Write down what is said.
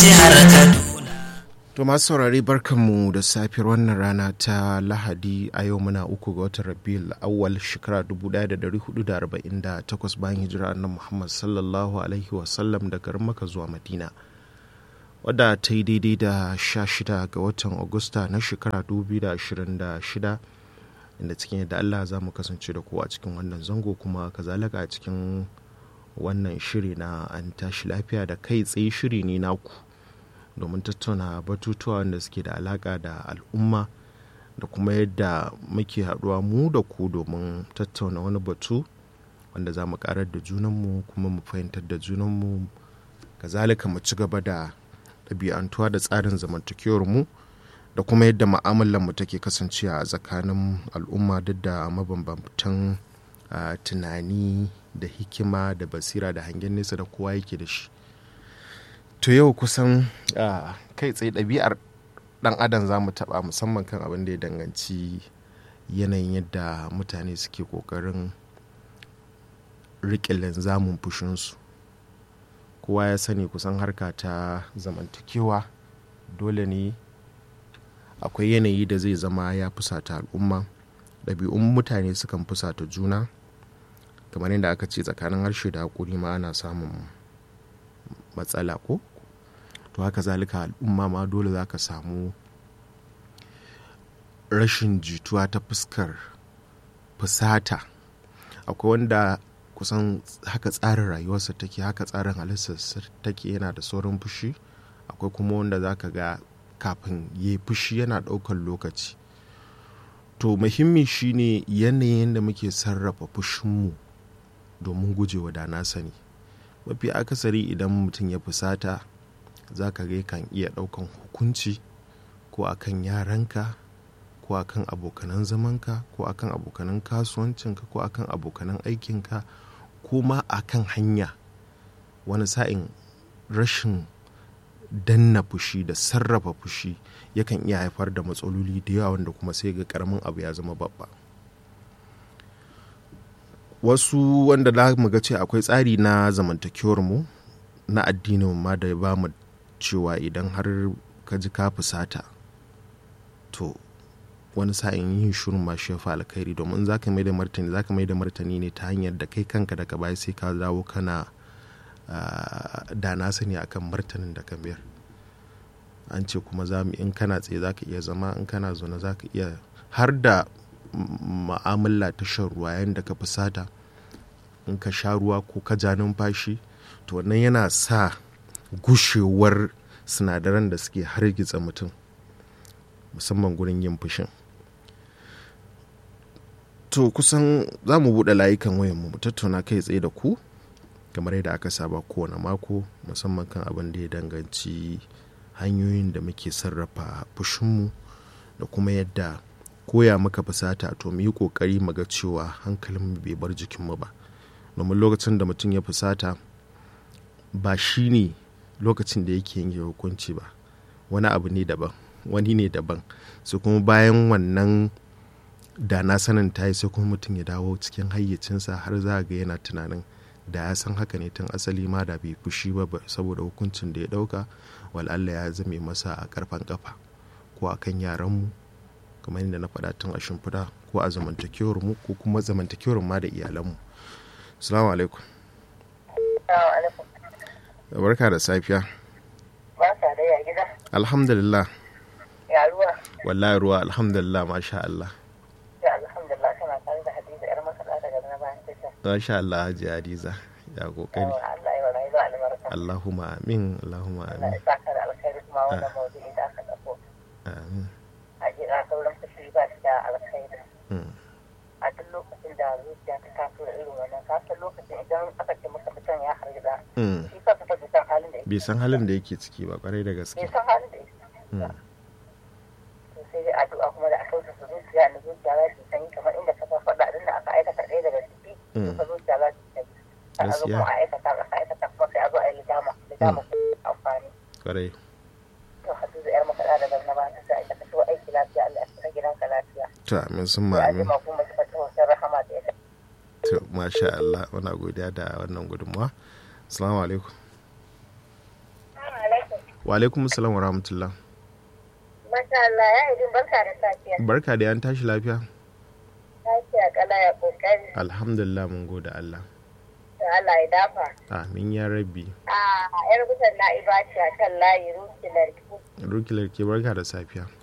jihar Kaduna. To masu saurari barkanmu da safiyar wannan rana ta Lahadi a yau muna uku ga watan Rabiul awwal shekara 1448 bayan hijira annabi Muhammad sallallahu alaihi wasallam daga Makka zuwa Madina. Wadda ta yi daidai da 16 ga watan Agusta na shekara 2026 inda cikin yadda Allah za mu kasance da kowa cikin wannan zango kuma kazalika a cikin wannan shiri na an tashi lafiya da kai tsaye shiri ne naku. domin tattauna batutuwa wanda suke da alaka da al'umma da kuma yadda muke haɗuwa mu da ku domin tattauna wani batu wanda za mu karar da junanmu kuma mu fahimtar da junanmu kazalika mu ci gaba da ɗabi'antuwa da tsarin zamantakewar mu da kuma yadda mu'amalar mu take kasancewa a tsakanin al'umma duk da mabambantan tunani da hikima da basira da hangen nesa da kowa yake da shi to yau kusan kai tsaye ɗabi'ar ɗan adam za mu taɓa musamman kan abin da ya danganci yanayin yadda mutane suke ƙoƙarin riƙe linzamin fushinsu kowa ya sani kusan harka ta zamantakewa dole ne akwai yanayi da zai zama ya fusata al'umma ɗabi'un mutane sukan fusata juna kamar yadda aka ce tsakanin harshe da haƙuri ma ana samun matsala ko to haka zalika al'umma ma dole za ka samu rashin jituwa ta fuskar fusata akwai wanda kusan haka tsarin rayuwarsa take haka tsarin halittarsa take yana da saurin fushi akwai kuma wanda za ka ga kafin ya fushi yana ɗaukar lokaci to muhimmi shine yanayin da muke sarrafa fushinmu domin gujewa da na sani mafi akasari idan mutum ya fusata za ka ga kan iya ɗaukan hukunci ko akan yaranka ko akan abokanan zamanka ko akan abokanan kasuwancinka ko akan abokanan aikinka ko ma akan hanya wani sa'in rashin danna fushi da sarrafa fushi yakan iya haifar da matsaloli da yawa wanda kuma sai ga karamin abu ya zama babba wasu wanda za mu ga ce akwai tsari na zamantakewar mu na addinin ma da ba mu cewa idan har ka ji ka fusata to wani sa'in yin shirin ma shi alkhairi domin za ka mai da martani za ka mai da martani ne ta hanyar da kai kanka daga baya sai ka dawo kana da na sani akan martanin da ka biyar an ce kuma za mu in kana tsaye za ka iya zama in kana zaune za ka iya har da ma'amala ta shan ruwa yayin da ka fusata in ka sha ruwa ko ka ja numfashi to wannan yana sa gushewar sinadaran da suke hargitsa mutum musamman gurin yin fushin to kusan za mu buɗe layukan wayanmu mu tattauna kai tsaye da ku kamar yadda aka saba kowane mako musamman kan abin da ya danganci hanyoyin da muke sarrafa fushinmu da kuma yadda koya maka fusata to mu yi kokari mu ga cewa hankalin bai bar jikinmu ba domin lokacin da mutum ya fusata ba shi ne lokacin da yake yanke hukunci ba wani abu ne daban wani ne daban sai kuma bayan wannan da na sanin ta yi sai kuma mutum ya dawo cikin hayyacinsa har za ga yana tunanin da ya san haka ne tun asali ma da bai fushi ba saboda hukuncin da ya dauka wal'alla ya zame masa a karfan kafa ko a kan yaranmu kamar yadda na faɗa tun a shimfiɗa ko a zamantakewar mu ko kuma zamantakewar ma da iyalanmu salamu alaikum barka da safiya barka da ya gida alhamdulillah ya ruwa wallahi ruwa alhamdulillah masha Allah ya alhamdulillah kana tare da hadiza yar masana daga na bayan tasha masha Allah haji hadiza ya kokari yawa Allah ya wani zuwa albarka Allahumma amin Allahumma Allah amin ya saka da alkhairi kuma wannan mawdu'i da aka dauko amin hakika sauran fushi ba shi da alkhairi Mm. a duk lokacin da zuciya ta taso da irin wannan kasan lokacin idan aka ce masa mutum ya hargitsa Mm. shi kansa fa bai san halin da yake bai san halin da yake ciki ba kwarai da gaske bai san halin da yake Mm. to sai dai addu'a kuma da aka wuce su zuciya da zuciya za su sanyi kamar inda ka faɗa din da aka aikata ɗaya daga ciki Mm. to zuciya za su sanyi a zo Gaskiya. kuma a aikata a aikata kuma sai a zo a yi lidama lidama amfani kwarai to hadu da yar makaɗa daga na ba ta sai aikata shi aiki lafiya Allah ya fita gidanka lafiya to amin sun sai ma a amin jima kuma ki fata hoton rahama da ya to masha Allah muna godiya da wannan gudunmawa assalamu alaikum wa wa alaikum salam wa rahmatullah Masha Allah ya yi barka da safiya. barka da yan tashi lafiya Lafiya kala ya kokari. alhamdulillah mun gode Allah Da Allah ya dafa. amin ya rabbi A yar gutan na ibaci a kan layi rukilar rukilar ke barka da safiya